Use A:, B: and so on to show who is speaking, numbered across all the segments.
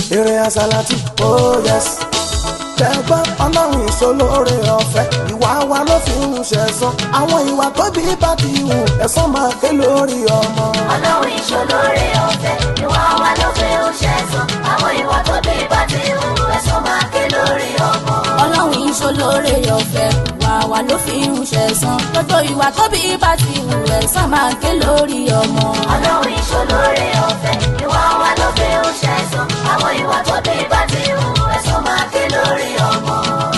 A: èrè àsálàtì oh yes tẹ̀gbọ́n ọlọ́run ìṣolóore ọ̀fẹ́ ìwà wa ló fi ń ṣẹ̀san àwọn ìwà tó bí bá ti hù ẹ̀san máa ké lórí ọmọ.
B: ọlọ́run ìṣolóore ọ̀fẹ́ ìwà wa ló fi ń ṣẹ̀san àwọn ìwà tó bí bá ti hù ẹ̀san máa ké lórí ọmọ.
C: ọlọ́run ìṣolóore ọ̀fẹ́ wà wá ló fi ń ṣẹ̀san gbogbo ìwà tó bí bá ti hù ẹ̀san máa ké lórí ọmọ.
B: ọlọ́run ìṣolóore ọ̀fẹ́ ìwà wa ló fi ń ṣẹ̀san àwọn ìwà tó bí bá ti hù ẹ̀san máa ké lórí ọmọ.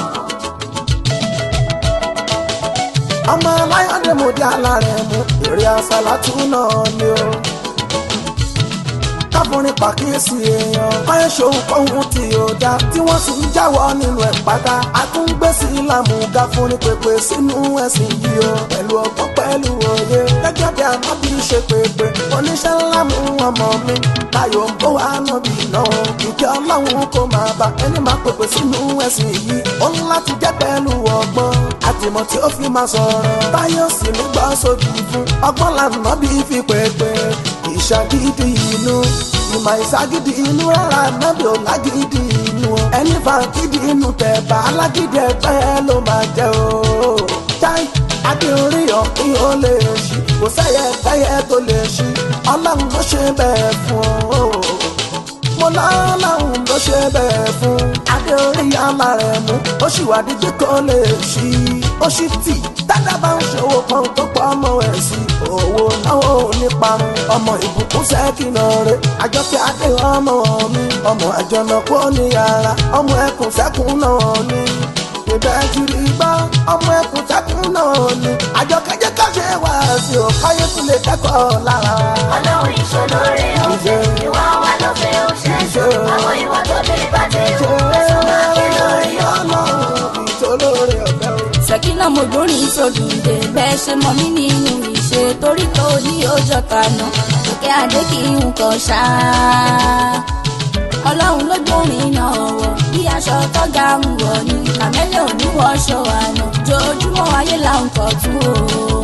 A: ọmọ aláyọ̀dé mo dé alárẹ̀ mú èrè àsálàtù náà ni o. káfọ́nrin pàkíyèsí èèyàn báyọ̀ ṣòun kọ́hún tí ó dá tí wọ́n sì ń jáwọ́ nínú ẹ̀ pátá àtúngbèsí làmúga fúnni pépé sínú ẹ̀sìn yìí o pẹ̀lú ọgbọ́n pẹ̀lú òye gẹ́gẹ́ bí ànábì ṣe pépé oníṣẹ́ ńlá mú ọmọ mi táyọ̀ ń bó wa nábì náà ìkẹ́ ọlọ́run kò máa bá ẹni máa pépé sínú ẹ̀sìn yìí ó ń láti jẹ́ pẹ̀lú ọgbọ́n àtìmọ̀ tí ó fi máa sọ̀rọ̀ táyọ̀ sì ní gbọ́ sódì fún ọgbọ́n lànà bí fi pépé ìṣàgídí inú ìmọ̀ ìṣàgídí inú rárá nábì ò lágídí inú o ẹni fàgídí inú tẹ̀ bá alágídí ẹgbẹ́ ló máa jẹ́ o. chai adé orí ọ̀pìn ó lè ṣí kò sẹ́yẹ kẹ́yẹ tó lè ṣí ọlọ́run ló ṣe bẹ́ẹ̀ fún o mo lọ́lọ́run ló ṣe bẹ́ẹ̀ fún adé orí alárẹ̀ mú ó sì wà dídí kó lè ṣí ó sì tì dáadáa bá ń ṣòwò kan tó pọ̀ ọmọ ẹ̀ sí owó náà ò ní parun ọmọ ìbùkún sẹ́kìnà rẹ̀ àjọkẹ́ adé ọmọ mi ọmọ àjọnà kó ní ara ọmọ ẹkùn sẹ́kùn náà ní ìbẹ́ kiri gbọ́ ọmọ ẹkùn sẹ́kùn náà ní àjọkẹ́ jẹ́ ká ṣe wá sí ò káyé tún lè kẹ́kọ̀ọ́ lára.
B: ọlọ́run ìṣolóore ọ̀fẹ́ ìwà wa ló fi ń ṣẹ̀san àwọn ìwà tó bí bá ti hù ẹ̀san máa ké lórí ọmọ.
A: ìṣolóore ọ̀fẹ́ o.
C: ṣèkínà mo gbórin sódùndé bẹ́ẹ̀ ṣe mọ mí nínú ìṣe torí tó ní ọjọ́ kaná òkè adé kì í nǹkan ṣá. ọlọ́run ló gbórin náà wọ̀ bí aṣọ tọ́gà ń wọ̀ ní kàmẹ́lẹ̀ òní wọṣọ àná jojúmọ́ ayé là ń kọ̀ tún o.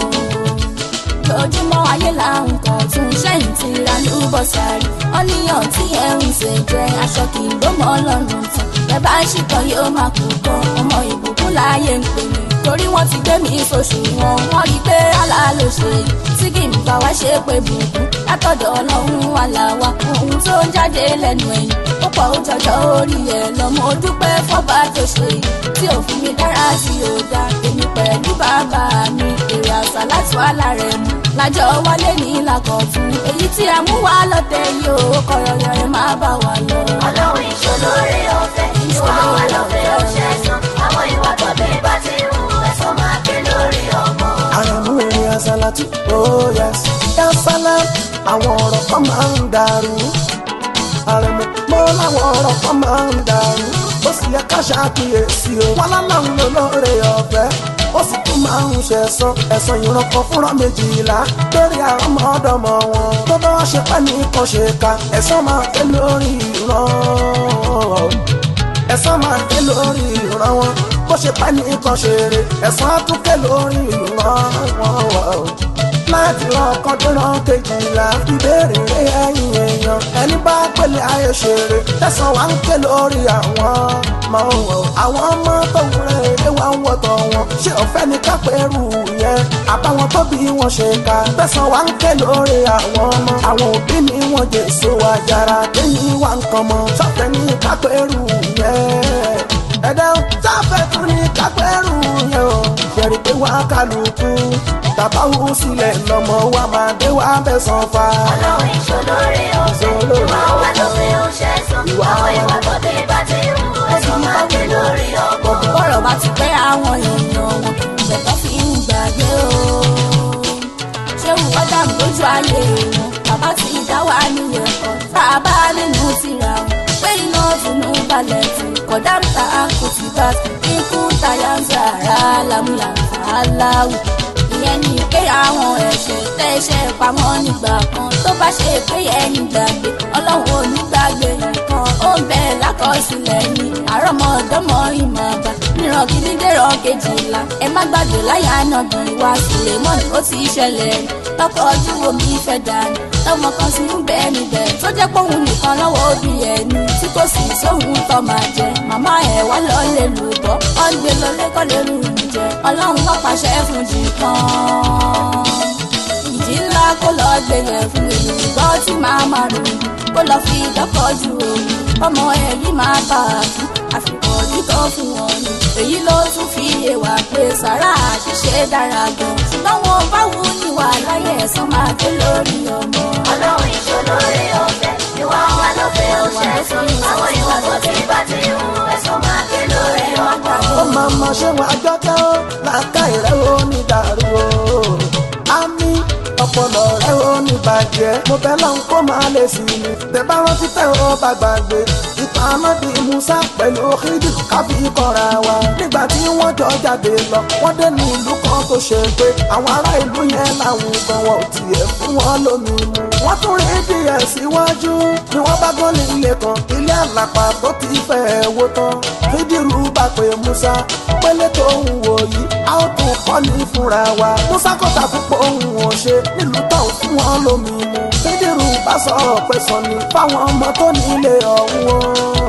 C: jojúmọ́ ayé là ń kọ̀ tún sẹ́yìn tí ra ní bọ́sàrì ọ́níyàn tí ẹ̀ ń ṣe jẹ́ aṣọ kì í gbó mọ́ ọlọ́run tán bẹ́ẹ̀ bá ṣìkan yóò máa kú kọ́ ọmọ ìbùkún láàyè ń pè mí torí wọ́n ti gbé mi sóṣù wọn wọ́n rí i pé àlá ló ṣe yìí tí kì í bá wá ṣe pé bùkún látọ̀dọ̀ ọlọ́run wà láwa ohun tó ń jáde lẹ́nu ẹ̀yìn ó pọ̀ ó jọjọ́ orí ẹ̀ lọ́mọ dúpẹ́ fọ́ba tó ṣe yìí tí òfin mi dára tí ò dá èmi pẹ̀lú bàbá mi èrè àṣà láti wá lára ẹ̀ mú lájọ wálé ní làkọ̀tún èyí tí a mú wá lọ́tẹ̀ yìí ó kọ̀rọ̀yọ̀ ẹ̀ má bà wá lọ.
B: ọlọ́run ìṣolóore ọ̀fẹ́ ìwà wa ló fi ń ṣẹ̀san àwọn ìwà tó bí bá ti hù ẹ̀san máa ké lórí ọmọ.
A: àrẹ̀mú èrè àsálàtì oh yes yasala àwọn ọ̀rọ̀ kan máa ń dàrú àrẹ̀mú mọ́ láwọn ọ̀rọ̀ kan máa ń dàrú ó sì yẹ ká ṣàkíyèsí o wọn láláwọn olóore ọ̀fẹ́ ó sì tún máa ń ṣẹ̀san ẹ̀san ìran kan fúnra méjìlá lórí àrọ́mọdọ́mọ wọn tó bá wá ṣe pẹ́ ní kan ṣe ká ẹ̀san máa ké lórí ìran ẹ̀san máa ké lórí ìran wọn bó ṣe pẹ́ ní kan ṣe rè ẹ̀san á tún ké lórí ìran wọn láti ran ọkàn tó ran kejìlá ìbéèrè rẹ ẹ̀yin èèyàn ẹni bá pèlè ayé ṣeré tẹsán wa ń ké lórí àwọn ọmọ wọn àwọn ọmọ tó ń rẹ eré wa ń wọtọ wọn ṣé ọ̀fẹ́ ni kápẹ́rù yẹn àbáwọn tó bí wọn ṣe ká tẹsán wa ń ké lórí àwọn ọmọ àwọn òbí ni wọn jèso àjàrà lẹ́yìn wa ń kàn mọ́ sọ́fẹ́ ni kápẹ́rù yẹn ẹ̀dá sáfẹ́ tún ní kápẹ́rù yẹn o ṣẹ̀rí pé wá kálukú tàbá wù sílẹ̀ lọ́mọ wa máa dé wá bẹ̀sán fa.
B: ọlọ́run ìṣolóore ọ̀fẹ́ ìwà wa ló fi ń ṣẹ̀san àwọn ìwà tó bí bá ti hù ẹ̀san máa ké lórí ọmọ.
C: bọ́rọ̀ bá ti pẹ́ àwọn èèyàn wọn ìgbẹ́tọ́ fi ń gbàgbé o. ṣé wọ́n dàmú lójú ayé wọn bàbá ti dá wà nílé ẹ̀kọ́ tá a bá nínú tìra wọn pé iná tùnú balẹ̀ tì kọ̀dá ń ta kò ti bá ikú táyà ń sàrà lámúlàǹfà aláwù ìyẹn ní pé àwọn ẹ̀ṣẹ̀ tẹ́ṣẹ̀ pamọ́ nígbà kan tó bá ṣe pé ẹ̀yìn gbàgbé ọlọ́run ò ní gbàgbé nìkan ó ń bẹ lákọsílẹ̀ ní àrọ́mọdọ́mọ ìmọ̀ àgbà níran ìran kìíní dèrò kejìlá ẹ má gbàgbé láyà náà bí wá sulemon ó ti ṣẹlẹ̀ lọ́kọ̀ ojú omi fẹ́ dànù lọ́mọ kan sì ń bẹ́ẹ̀ níbẹ̀ tó jẹ́ pé òun nìkan lọ́wọ́ òbí ẹ̀ ní tí kò sì sóhun tó máa jẹ màmá ẹ̀ wá lọ lè lù bọ́ ọ́n gbé lọ lẹ́kọ̀ọ́ lè rù ú jẹ ọlọ́run wọ́n pàṣẹ fún jì kan ìjì ńlá kó lọ gbẹ̀yẹ̀ fún èyí gbọ́ tí màá máa rò kó lọ fi dọ́kọ̀ ju òun ọmọ ẹ̀ yìí máa bá a kú àfikún kíkọ́ fún wọn ni èyí ló tún fi yé wa pé sàrà àṣìṣe dára gan ṣùgbọ́n wọn bá wù ní wà láyé ẹ̀sán máa ké lórí ọmọ.
B: ọlọ́run ìṣolóore ọ̀fẹ́ ìwà wa ló fẹ́ ó ṣe sọ àwọn ìwà tó ti bá ti hù ẹ̀sán máa ké lórí ọmọ.
A: ó máa ma ṣe wọn àjọkẹ́ ó làákà ìrẹ́ ó ní dàrú o. àmì ọpọlọ rẹ ó ní bàjẹ́ mo fẹ́ lọ́n kó máa lè sí mi. tẹ̀bá rántí tẹ̀ ó bá gbàgbé ìtàn anábì musa pẹ̀lú kídì kábí kọ́ra wa. nígbà tí wọ́n jọ jáde lọ wọ́n dé ní ìlú kan tó ṣe pé àwọn ará ìlú yẹn làwọn gan wọn ò tiẹ̀ fún wọn lómi mu. wọ́n tún rí díẹ̀ síwájú ni wọ́n bá gbọ́ ní ilé kan ilé àlàpà tó ti fẹ́ wó tán. fídírù bá pe musa pélé tó ń wò yìí a ó tún kọ́ ní fúnra wa. musa kọ́ta púpọ̀ òun ò ṣe nílùú tó ń fún wọn lómi mu. fídírù bá sọ̀rọ̀ pé sọ ni fáwọn ọmọ tó ní ilé ọ̀hún o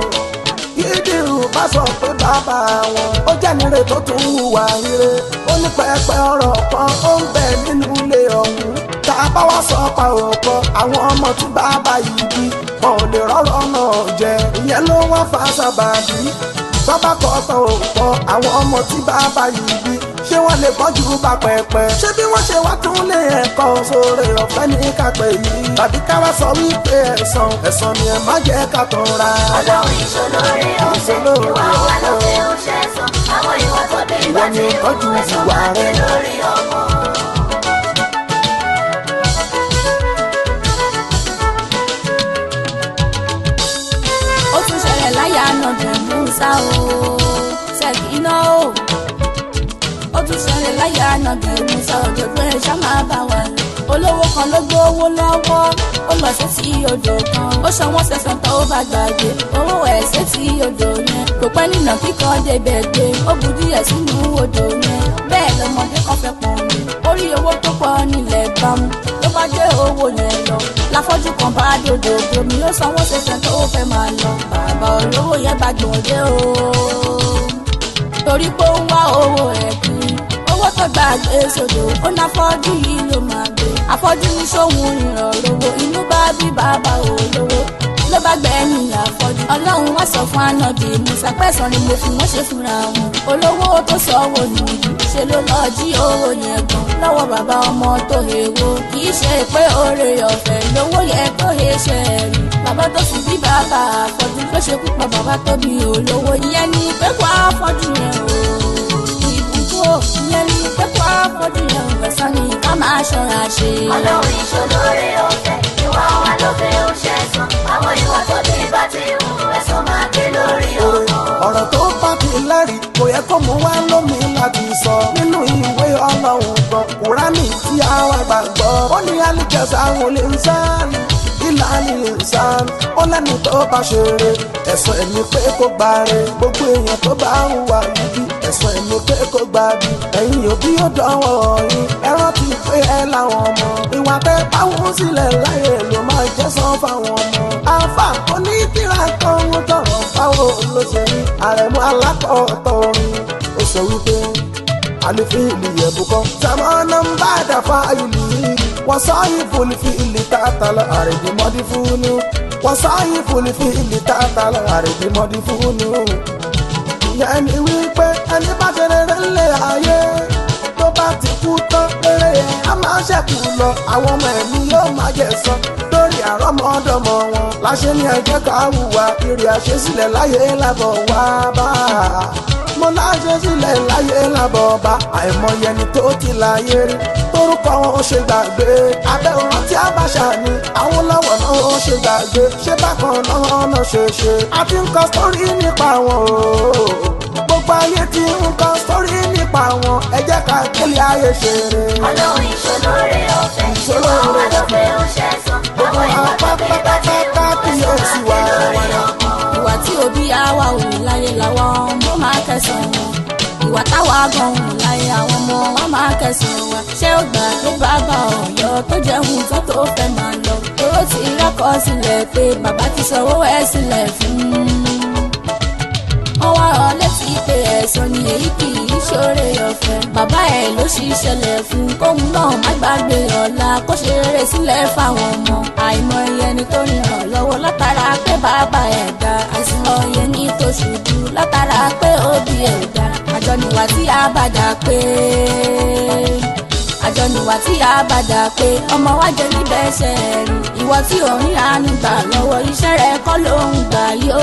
A: yídìrú bá sọ pé bàbá wọn ó jẹ́nire tó tún hùwà ire ó ní pẹpẹ ọ̀rọ̀ kan ó ń bẹ nínú ilé ọ̀hún tá a bá wá sọ pa òkọ àwọn ọmọ tí bàbá yìí bí wọn ò lè rọ́rọ̀ náà jẹ ìyẹn ló wá fa sábàbí bàbá kọ́ tán òkọ àwọn ọmọ tí bàbá yìí bí ṣé wọ́n lè bọ́jú bá pẹpẹ ṣé bí wọ́n ṣe wá tún lé ẹ̀kọ́ sóore ọ̀fẹ́ ní kápẹ́ yìí tàbí ká wá sọ wípé ẹ̀sán ẹ̀sán ni ẹ má jẹ́ ká tán ra.
B: ọlọ́run ìṣolóore ọ̀fẹ́ ìwà wa ló fẹ́ ó ṣe sọ àwọn ìwà tó ti bá ti hù ẹ̀sán máa ké lórí ọmọ.
C: ó tún ṣẹlẹ̀ láyà nàbì musa o ṣèkínà o ó tún ṣẹlẹ̀ láyà nàbì musa òjò pé ṣá máa bá wà lọ olówó kan ló gbówó lọ́wọ́ ó lọ sí sí odò kan ó ṣọwọ́n sẹ̀sán tó bá gbàgbé owó ẹ̀ sí sí odò yẹn kò pẹ́ nínà kíkọ́ débẹ̀ gbé ó bu díẹ̀ sínú odò yẹn bẹ́ẹ̀ lọmọdé kan fẹ́ pọ̀ mi orí owó tó pọ̀ nílẹ̀ bámu ló bá gbé owó yẹn lọ láfọ́jú kan bá dòdò gbomi ó sanwó sẹ̀sán tó fẹ́ máa lọ bàbá olówó yẹn bá gbòde o torí pé ó ń wá owó ẹ̀ kiri owó tó gbàgbé sódò ó ná fọ́jú yìí ló máa gbé afọ́jú ní sóhun ìrànlọ́wọ́ inú bá bí bàbá olówó ló bá gbẹ̀yìn àfọ́jú ọlọ́run wá sọ fún anábì musa pẹ̀sán ni mo fi wọ́n ṣe fúnra wọn olówó tó sọ owó nìyí ṣe ló lọ jí owó yẹn gan lọ́wọ́ bàbá ọmọ tó hewo kì í ṣe pé oore ọ̀fẹ́ lówó yẹ kó he ṣe rí bàbá tó sì bí bàbá àfọ́jú ló ṣe púpọ̀ bàbá tó bí olówó ìyẹn ni pé kó àfọ́jú yẹn o ìbùkún ò ìyẹn ni pé kó àfọ́jú yẹn o ẹ̀sán ni ká máa ṣọ́ra ṣe.
B: ọlọ́run ìṣolóore ọ̀fẹ́ ìwà wa ló fẹ́ ó ṣe sọ àwọn ìwà tó ti bá ti hù ẹ̀sán máa ké lórí ọmọ.
A: ọ̀rọ̀ tó bá ti lẹ́rìí kò yẹ kó mú wá lómi láti sọ nínú ìwé ọlọ́run gan kúránì tí àwa gbàgbọ́ ó ní alìjẹsà àwọn olè ń sáàlì ìlànà ìsàn ó lẹ́ni tó bá ṣeré ẹ̀sùn ẹ̀mí pé kó gbáre gbogbo èèyàn tó bá ń wà níbí ẹ̀sùn ẹ̀mí pé kó gbábi ẹ̀yin òbí ó dánwọ́ yín ẹ rántí pé ẹ láwọn ọmọ ìwà tẹ báwọn sílẹ̀ láyé ló máa jẹ́ sán fáwọn ọmọ àfà onítìrà kan ń tọrọ báwo ló ṣe rí àrẹ̀mú alákọ̀ọ́tọ̀ orin ó sọ wípé àlefin ìlú yẹ̀bùkọ́ sàmọ́nà ń bá dàfà ìlú yìí wọ́n sáyé fòlì fi ìlú tààtà lọ àrèdè mọ́dí fúnú wọ́n sáyé fòlì fi ìlú tààtà lọ àrèdè mọ́dí fúnú. ìyẹn ni wípé ẹni bá ṣe rere ńlẹ̀ ayé tó bá ti kú tán rere yẹn á máa ṣẹ́kù lọ àwọn ọmọ ẹ̀mí yóò máa jẹ sọ lórí àrọ́mọdọ́mọ wọn láṣẹ ní ẹjẹ́ ká hùwà ìrì àṣesílẹ̀ láyé lábọ̀ wá bá a mo láṣẹ sílẹ̀ láyé lábọ̀ bá àìmọye ẹni tó ti láyé rí torúkọ wọn ó ṣe gbàgbé abẹ́ òrán tí a bá ṣàní àwọn lọ́wọ́ náà ó ṣe gbàgbé ṣé bákan náà náà ṣe ṣe àti nǹkan sórí nípa wọn o gbogbo ayé ti ń kọ́ sórí nípa wọn ẹ jẹ́ ká kílí ayé ṣe rè.
B: ọlọ́run ìṣolóore ọ̀fẹ́ ìwà wa ló fẹ́ ó ṣe sọ àwọn ìwà tó ti bá ti hù ẹ̀sán máa ké lórí ọmọ.
C: ìwà tí òbí àwa ò láyé làwọn ọmọ máa kẹsàn-án wọn bọ̀ wọ́n láyé àwọn ọmọ wọn máa kẹsàn-án wa ṣé ó gbà pé bàbá ọ̀yọ́ tó jẹun tó tó fẹ́ máa lọ owó ti rẹ́kọ̀ọ́ sílẹ̀ pé bàbá ti sanwó ẹ̀ sílẹ̀ fún un wọ́n wá ọ létí pé ẹ̀sán ni èyí kì í ṣoore ọ̀fẹ́ bàbá ẹ̀ ló ṣì ṣẹlẹ̀ fún kóun náà má gbàgbé ọ̀la kó ṣe rere sílẹ̀ fáwọn ọmọ àìmọ̀ ẹni tó ń ràn lọ́wọ́ látara pé bàbá ẹ̀ dá àìsàn ọyẹ ní tó ṣubú látara pé òbí ẹ̀ dá àjọ níwà tí a bá dà pé àjọ níwà tí a bá dà pé ọmọ wa jẹ níbẹ̀ ṣe rí ìwọ tí ò ń ránu gbà lọ́wọ́ iṣẹ́ rẹ kọ́ ló ń gbà yóò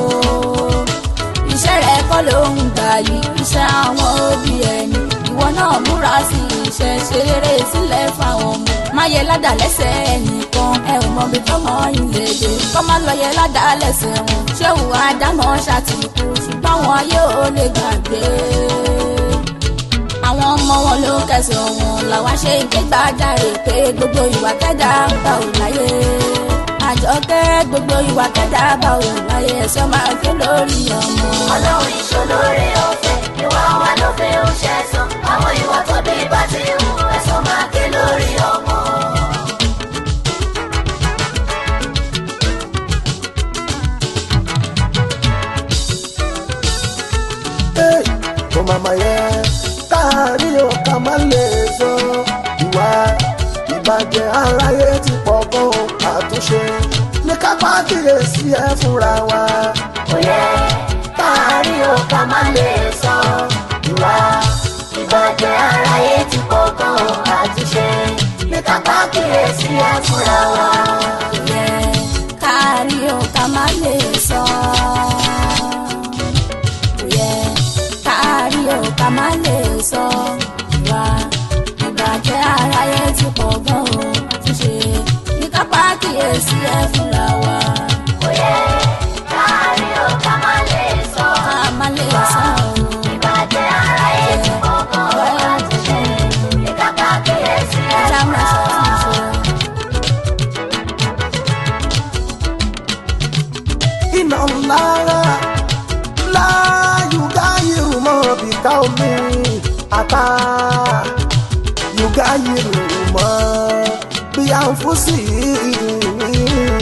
C: iṣẹ́ rẹ̀ kọ́ ló ń gbà yìí iṣẹ́ àwọn òbí ẹni ìwọ náà múra sí iṣẹ́ ṣe rere sílẹ̀ fáwọn ọmọ má yẹ ládàá lẹ́sẹ̀ ẹnìkan ẹ ò mọ bí tọmọ ìlédè kọ́ má lọ yẹ ládàá lẹ́sẹ̀ wọn ṣé òun àdámọ́ ṣàtìkú ṣùgbọ́n wọn yóò lè gbàgbé àwọn ọmọ wọn ló kẹsàn wọn làwa ṣe ìgbégbájáre pé gbogbo ìwà kẹ́dà bá ò láyé àjọkẹ́ gbogbo ìwà kẹ́dà bá ò láyé ẹ̀ṣọ́ máa ké lórí ọmọ.
B: ọlọ́run ìṣolóore ọ̀fẹ́ ìwà wa ló fẹ́ ó ṣẹ̀san àwọn ìwà tó bí bá ti hù ẹ̀san máa ké lórí ọmọ.
A: Hey, kò màmá yẹ káàrí o ká má lè sọ ìwà ìbàjẹ́ aráyé ti pọ̀ gan àtúnṣe ní kápá kíyèsí ẹ fúnra wa.
B: kò yẹ káàrí o ká má lè sọ ìwà ìbàjẹ́ aráyé ti pọ̀ gan àtúnṣe ní kápá kíyèsí ẹ fúnra wa.
C: yẹ kárí o ká má lè sọ. yẹ kárí o ká má lè sọ. ìwà ìbàjẹ́ aráyé ti pọ̀ gan o àtúnṣe ní kápá kíyèsí ẹ fúnra wa.
B: kò yẹ káàrí o ká má lè sọ
C: ká má lè sọ o.
B: ìbàjẹ́ aráyé ti pọ̀ gan àtúnṣe ní kápá kíyèsí ẹ
C: ẹja máa
B: fúnra wa.
C: ṣàtúnṣe.
A: iná ńlá ńlá yùgá yìrù mọ́ bìkà omi àtà yùgá yìrù mọ́ bí à ń fún sí i.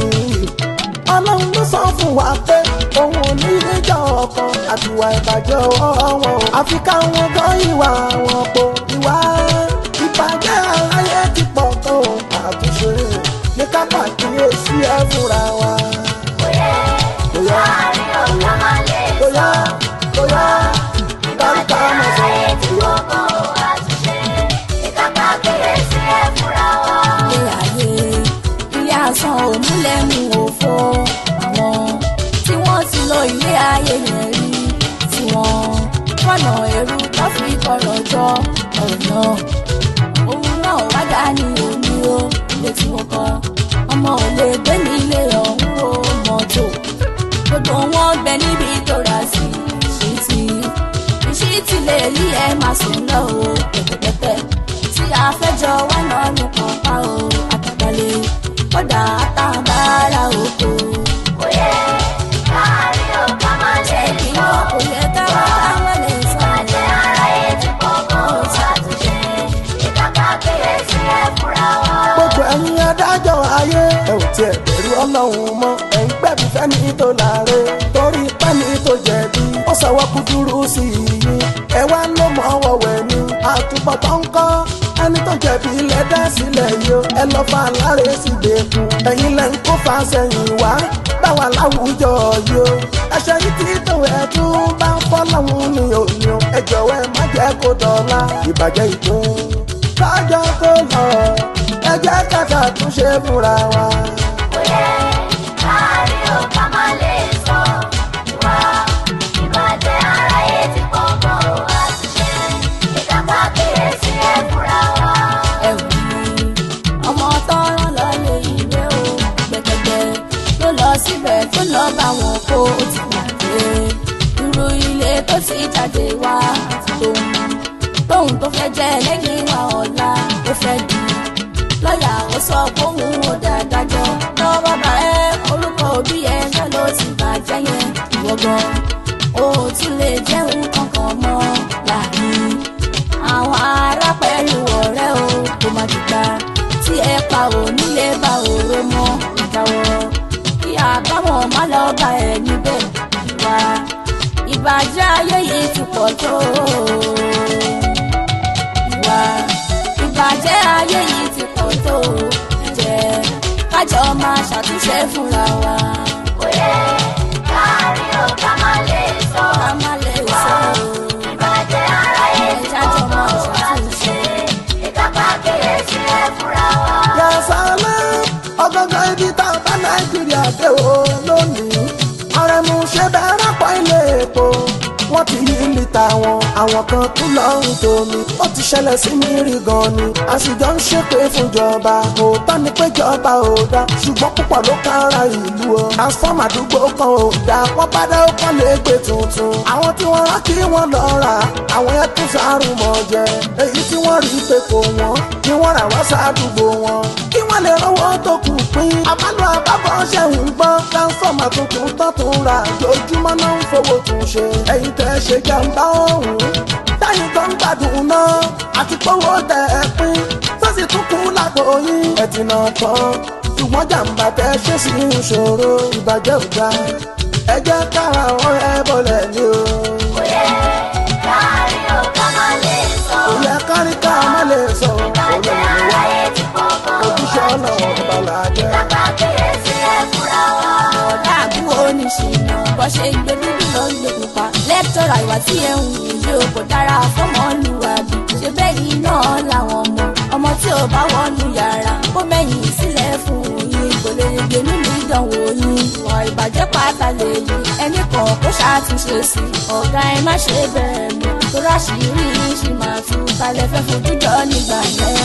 A: ọlọ́run ló sọ fún wa pé òun ò ní ìjà ọkàn àtiwà ìbàjẹ́ ọwọ́ wọn àfi káwọn gan ìwà wọn po ìwà ìbàjẹ́ aráyé ti pọ̀ tó àtúnṣe ní ká pàkíyèsí ẹ fúnra wa.
B: kò yẹ
A: Bóyá
B: káàrí o ká má lè
A: bóyá bóyá
B: ìbàjẹ́ aráyé ti pọ̀ gan àtúnṣe ní kápá kíyèsí ẹ fúnra wa.
C: ilé ayé ilé asán òmúlẹ́nu òfo àwọn tí wọ́n ti lọ ilé ayé yẹn rí tí wọ́n fọ̀nà ẹrú tó fi kọ̀rọ̀ jọ ọ̀nà òun náà wá dání omi o ilé tí wọ́n kọ́ ọmọ ò lè gbé nílé ọ̀hún o mọ́tò gbogbo wọn gbẹ níbi tó rà sí ìṣítí ìṣítí lè rí ẹ máa sùn lọ o pẹ̀tẹ̀pẹ̀tẹ̀ tí a fẹ́ jọ wá náà ní pọ̀pá o àtàgbàlẹ̀ kódà àtàbára oko.
B: kò yẹ káàrí o ká má lè
C: kí
B: sọ
C: wọn kò yẹ ká wá káwọn lè sọ.
B: ìbàjẹ́ aráyé ti pọ̀ gan àtúnṣe ní kápá kíyèsí ẹ fúnra wa.
A: gbogbo ẹ̀yin adájọ́ ayé ẹ ò tiẹ̀ bẹ̀rù ọlọ́run mọ́ ẹ̀ ń gbẹ̀bí fẹ́ni tó láre torí pẹ́ni tó jẹ̀bi ó sọ̀wọ́ kúdúrú sí i ẹ wá ló mọ̀ wọ̀wẹ̀ ni àtúbọ̀tán ń kọ́ ẹni tó jẹ̀bi ilẹ̀ dá sílẹ̀ yìí o ẹ lọ́ fa aláre sí gbẹ̀kùn ẹ̀yin lẹ́ ń kó fa sẹ́yìn wá báwa láwùjọ yìí o ẹ̀ṣẹ̀ yìí ti tó ẹ̀ tún bá ń fọ́ lọ́hùn ní òní o ẹ jọ̀wọ́ ẹ má jẹ́ kó dọ̀la ìbàjẹ́ ìpín lọ́jọ́ tó lọ ẹ jẹ́ ká ṣàtúnṣe fúnra wa.
B: kò yẹ káàrí o ká má lè sọ ìwà ìbàjẹ́ aráyé ti pọ̀ gan àtúnṣe ní kápá kíyèsí ẹ fúnra wa.
C: ẹ̀wù ni ọmọ tọrọ lọ lè ìwé o gbẹgbẹgbẹ ló lọ síbẹ̀ tó lọ bá wọn kó o ti gbàgbé irú ilé tó ti jáde wá tóun tóun tó fẹ́ jẹ́ lẹ́yìn wa ọ̀la ó fẹ́ di lọ́ọ̀yà ó sọ fóun ó dáadájọ́ lọ́wọ́ bàbá ẹ orúkọ òbí ẹ náà ló ti bàjẹ́ yẹn ìwọ gan o ò tún lè jẹun kankan mọ́ láàrin ìbàjẹ́ ayé yìí ti pọ̀ tó. ìwà ìbàjẹ́ ayé yìí ti pọ̀ tó. jẹ́ kájọ máa ṣàtúnṣe fúnra wa.
B: Òye káàrí ò ká má lè sọ.
C: ká má lè sọ
B: Ìbàjẹ́ aráyé ti
C: Jájọ máa
B: pọ̀
C: ṣàtúnṣe.
B: ìkápá kíyèsí ẹ fúnra wa.
A: yasala ọgọgọ ibi tá a bá nàìjíríà dé o lónìí àrẹ̀mú ṣe bẹ̀rẹ̀ pọ̀ ilé epo wọ́n ti yí lítà wọn àwọn kan tún lọ́rùn tómi ó ti ṣẹlẹ̀ sí mi rí gan ni àṣìjọ ń ṣépè fúnjọba òótọ́ ni pé jọba ò dá ṣùgbọ́n púpọ̀ ló kára ìlú o transform àdúgbò kan ò dá wọ́n bá dá ó kọ́ lè gbé tuntun àwọn tí wọ́n rán kí wọ́n lọ rà àwọn yẹn tún sáré mọ́ jẹ èyí tí wọ́n rí pé kò wọ́n ni wọ́n rà wá sádùúgbò wọn kí wọ́n lè rówó tó kù pín àbálò àbábọ̀ ṣe ń gbọ́ transform àtúntún tó tún rà lójúmọ́ náà ń fowó tún ṣe ẹ̀yin tẹ́ ṣe jàǹbá ọ̀hún táyìn tó ń gbádùn náà àti pọ́wọ́ tẹ̀ ẹ́ pín sọ́sì tún kú lápò yín ẹ̀ ti nà tán ṣùgbọ́n jàǹbá tẹ́ ṣe sí ìṣòro ìbàjẹ́ òga ẹ jẹ́ kára wọn ẹ bọ̀lẹ̀ ní o.
B: Òye káàrí ò ká má lè sọ.
A: òye kárí ká má lè sọ
B: Ìbàjẹ́ aráyé ti pọ̀
A: ojúṣe ọ̀nà ọ̀bàlà jẹ́.
B: ìkápá kíyèsí ẹ fúnra wa.
C: ọ̀dà àbúrò oníṣìnà bọ́ ṣe gbé dúdú lọ gbé pupa lẹ́tọ̀rọ̀ ìwà tí ẹ̀ ń wù yóò kò dára fọ́mọlúwàbí ṣe bẹ́ẹ̀ yìí náà làwọn ọmọ ọmọ tí ò bá wọnú yàrá kó mẹ́yìn sílẹ̀ fún yín kò lè gbé nínú ìdánwò yín ìwà ìbàjẹ́ pátá lè yí ẹnì kan kó ṣàtúnṣe sí i ọ̀gá ẹ má ṣe bẹ̀rẹ̀ mọ́ tó ráṣìírí ṣì máa tú kalẹ̀ fẹ́ fojú jọ nígbà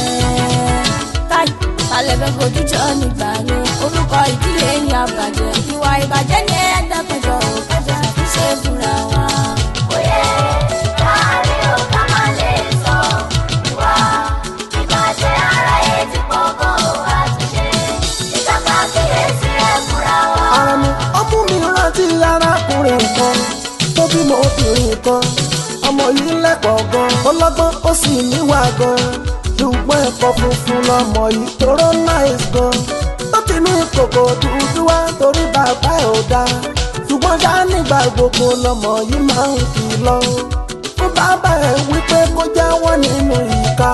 C: yẹn táì kalẹ̀ fẹ́ fojú jọ nígbà yẹn orúkọ ìdílé yín àbàjẹ́ ìwà ìbàjẹ́ ni ẹ dákọjọ òkèjọ àtúnṣe fúnra wa.
B: Òye káàrí ò ká má lè sọ. Ìwà ìbàjẹ́ aráyé ti pọ̀ gan o àtúnṣe. Ìkápá kíyèsí ẹ fúnra wa.
A: ara mi ọmú mi rántí arákùnrin kan tó bímọ obìnrin kan ọmọ yìí lẹ́kọ̀ọ́ gan ọlọ́gbọ́n ó sì níwà gan ṣùgbọ́n ẹ̀kọ́ funfun lọmọ yìí tóró náìs gan tó ti ní kòkò dúdú wá torí bàbá ẹ̀ ò dáa ṣùgbọ́n ṣá nígbà gbogbo lọmọ yìí máa ń kìlọ̀ fún bàbá ẹ̀ wípé kó jáwọ́ nínú ìka.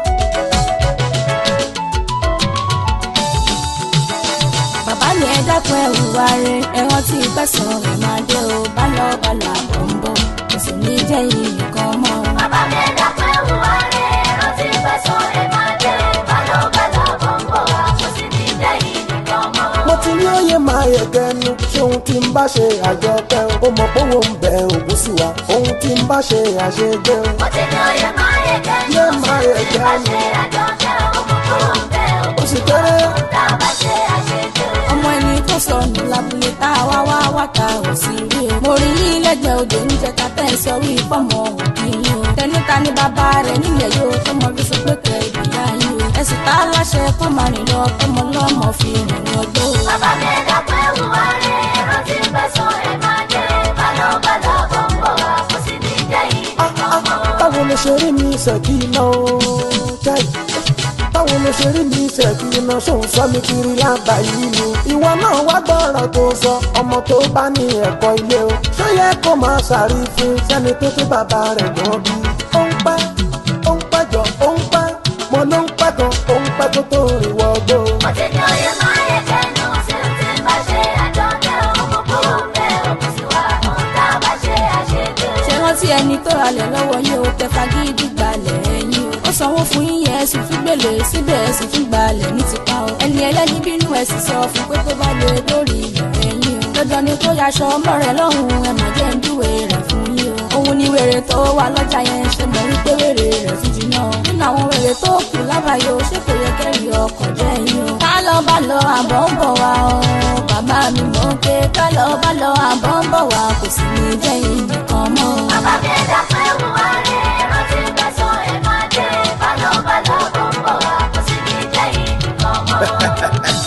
C: bàbá mi ẹ dákun ẹ hùwà rẹ ẹ rántí pẹ̀sán ẹ máa dé o bálọ̀ bálọ̀ àbọ̀ ń bọ̀ kò sì ní jẹ́ yìí nìkan mọ́.
B: Bàbá mi ẹ̀dá pẹ́ wùwá rẹ̀ rántí pẹ̀sán ẹ̀ máa dé. Bálọ̀bálọ̀ bọ̀ ń bọ̀ wá kò sí ní dẹ́yìn nìkan mọ́.
A: mo ti ní òye máa yẹ gẹnu ṣé ohun tí ń bá ṣe àjọpẹ́ o ó mọ̀ pé òun ń bẹ ògùn sí wa ohun tí ń bá ṣe àṣegbé o.
B: Mo ti ní oyè máa yẹ kẹ́nu.
A: Yé máa yẹ
B: Tí bá
A: kẹ́nu.
B: ṣe àjọkẹ́ ọmọ kúrò ń bẹ̀
A: ó sì kéré
B: tá a bá ṣe àṣejù.
C: ọmọ ẹni tó sọnù lábúlé tá a wá wá wá ta ò sí rí o. mo rí yín lẹ́gbẹ̀ẹ́ odò níjẹ ta tẹ́ ẹ sọ wí fọ́mọ òkì yín o. tẹnita ní bàbá rẹ̀ nílẹ̀ yóò tọmọ bí sọ pé kẹ ìgbìyà yín o. ẹ̀sìn tá a láṣẹ kó máa rìn lọ tọmọ lọ́mọ fi rìn ọjọ́ o.
B: Bàbá mi ẹ̀dá pẹ́ wùwá rẹ̀ rántí pẹ̀sán ẹ̀ máa dé. Bálọ̀bálọ̀ bọ̀ ń bọ̀ wá kò sí ní dẹ́yìn nìkan mọ́.
A: báwo ló ṣe rí mi ṣèkì iná o jáì báwo ló ṣe rí mi ṣèkì iná ṣòun sọ mi kiri lábàáyé ni ìwọ náà wá gbọ́rọ̀ tó sọ ọmọ tó bá ní ẹ̀kọ́ ilé o ṣó yẹ kó máa ṣàrífín sẹ́ni tó tó bàbá rẹ̀ gan bí ó ń pẹ́ ó ń pẹ́ jọ ó ń pẹ́ mo ló ń pẹ́ gan ó ń pẹ́ tó tó rìn wọ́gbó.
B: Mo ti ní oyè máa yẹ kẹ́nu tí o ti bá ṣe àjọkẹ́ ọmọ kúrò ń bẹ̀ òkú sí wa ohun tá a bá ṣe àṣejù.
C: ṣe rántí ẹni tó ralẹ̀ lọ́wọ́ yín o tẹ fagídí gbalẹ̀ ẹ̀yìn o. ó sanwó fún yín yẹn ẹ̀sùn fún gbèlè síbẹ̀ ẹ̀sùn fún gbalẹ̀ ní tipa o. ẹni ẹlẹ́ni bínú ẹ̀sìn sọ fún pé tó bá lè lórí ilẹ̀ ẹ̀yìn o. dandan ni kó yaṣọ ọmọ rẹ̀ lọ́hùn ẹ̀ má jẹ́ ń júwe rẹ̀ fún yín o. òun ni wèrè tó wà lọ́jà yẹn ṣe mọ̀ wípé wèrè rẹ̀ tún jiná o. nínú àwọn wèrè tó kù lábàáyé o ṣé kò yẹ kẹ́rì ọkọ̀ jẹ́ yín o. ká lọ bá lọ àbọ̀ ń bọ̀ wá o. bàbá mi mọ̀ pé ká lọ bá lọ àbọ̀ ń bọ̀ wá kò sì ní jẹ́ yín nìkan mọ́ o.
B: Bàbá mi ẹ̀dá pẹ́ wùwá rẹ̀ rántí pẹ̀sán ẹ̀ máa dé. Bálọ̀bálọ̀ bọ̀ ń bọ̀ wá kò sí ní dẹ́yìn nìkan mọ́.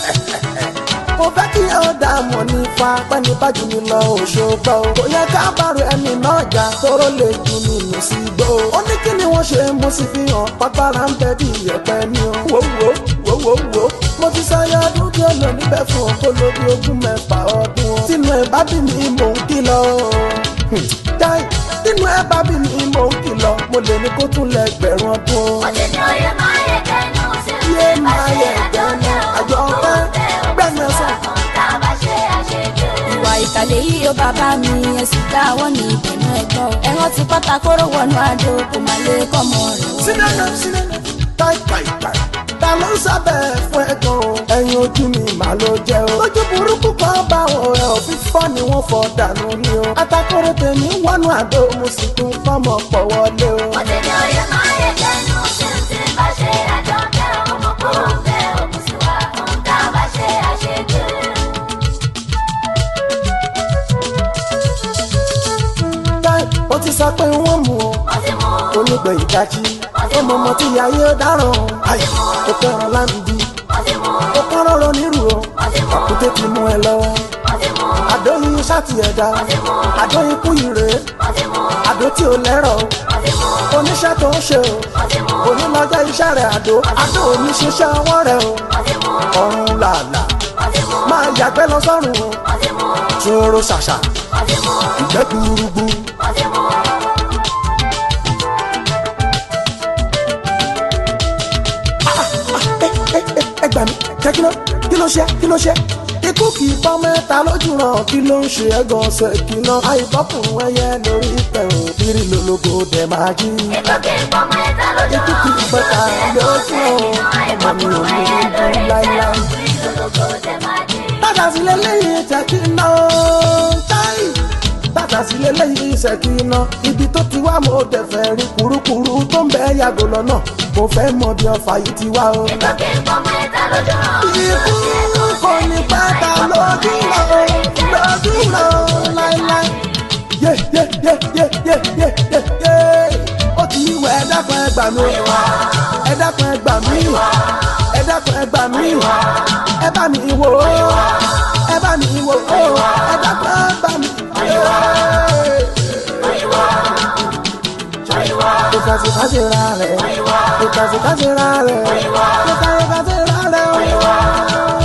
A: mo fẹ́ kí ẹ ó dá mọ̀ nípa pẹ́ni bájú mi lọ òṣogbo o. kò yẹ ká bàrù ẹni náà jà tóró lè jù nínú sí gbó. ó ní kí ni wọ́n ṣe mo sì fi hàn pápára ń bẹ bí ìyẹ̀pẹ̀ ni o. wò wò wò wò wò. mo ti sáyà ọdún tí ó lò níbẹ̀ fún ọkọ lórí ogún mẹ́fà ọdún o. tínú ẹ̀ bá bí mi mò ń kìlọ̀ o. Hmm. já ẹ bá bí mi mò ń kìlọ̀ mo lè ní kó tún lẹ gbẹ̀rún ọdún o.
B: Mo ti ní oyè máa yẹ kẹ́nu sí
A: Yé
B: ti bá
A: máa
B: ṣe
A: yẹ
B: àjọkẹ́
A: àjọ
B: òun
A: ọpẹ́,
B: bẹ́ẹ̀
A: gbẹ̀mí ẹ̀sán.
B: òun tá a bá ṣe àṣejù.
C: ìwà ìkàlẹ̀ yìí ó bàbá mi ẹ̀sìn dáwọ́ ní ìbẹ̀nu ẹ̀gbọ́n ẹ̀wọ̀n ti pátá kóró wọnú àdó kò má lè kọ́mọ rẹ̀ o.
A: sinana sinana tai tai tai ta ló ń sábẹ́ fún ẹ gan o. ẹyin ojú mi mà ló jẹ́ o. lójú burúkú kan bá wọn ẹ ò fífọ́ ni wọ́n fọ́ dànù ni o. atakoro tèmi wọnú àdó mo sì tún fọ́mọ pọ̀ wọlé o.
B: Mo ti ní oyè máa yẹ kẹ́nu sí ti bá ṣe àjọkẹ́ òun òun bẹ́ẹ̀ òun sì wá òun tá a bá ṣe àṣejù.
A: táì ó ti sọ pé wọ́n mú o.
B: Mo ti mú
A: onígbẹ̀ ìdájí ọmọ ọmọ tí ayé ó dáràn o. àyè ó kẹran láǹdí
B: mo ti mú
A: ó kán rọrọ nírú o.
B: mo ti mú
A: àkúté ti mú ẹ lọ́wọ́.
B: mo ti mú
A: àdóyin ṣáàtì ẹ̀dá àdóyin kú ìrè
B: mo ti mú
A: àdó tí ò lẹ́rọ̀ o.
B: mo ti mú
A: oníṣẹ́ tó ń ṣe o.
B: mo ti mú
A: onílọ́jọ́ iṣẹ́ rẹ̀ àdó àdó oníṣẹ́ṣẹ́ ọwọ́ rẹ̀ o.
B: mo ti mú
A: ọ̀run làlà
B: mo ti mú
A: máa yàgbẹ́ lọ sọ́run o.
B: mo ti mú
A: ṣòro ṣàṣà
B: mo ti mú
A: ìgbẹ́ gbúrúgbú.
B: mo ti mú.
A: ẹ gbà mí jẹ́ kí ló kí ló ṣe kí ló ṣe. ikú kì í bọ́ mẹ́ta lójú ràn kí ló ń ṣe ẹ̀gàn ọ̀sẹ̀ kìnnà àìbọ́kùnrin ẹyẹ lórí ìtẹ̀wọ̀n bírí lológo dẹ̀ máa jí.
B: Ìgbókè ìpamọ́ ẹ̀ta lójú
A: ikú kì í bọ́ta lójú ràn ọmọ mi ò ní ojú láíláí. tàtà sí lélẹ́yìn jẹ́ kí n ná o táì tàtà sí lélẹ́yìn iṣẹ́ kí n ná ibi tó ti wá mo dẹ̀ fẹ́ rí kurukuru tó ń bẹ yàgò lọ́nà mo fẹ́ mọ bí ọfà yìí ti wá o.
B: Ìgbókè ìpamọ́ ẹ̀ta lójú ràn.
A: ikú kò ní bàtà lójú lọ lójú lọ láíláí. yé yé yé yé yé yé yé yé ó ti wẹ̀ ẹ dákun ẹ gbà mí ẹ dákun ẹ gbà mí ẹ dákun ẹ gbà mí ẹ bá mi wò ó ẹ bá mi wò ó ẹ dákun ẹ bá mi wò ó. Because if I say rare, because if I say rare, because if I say rare,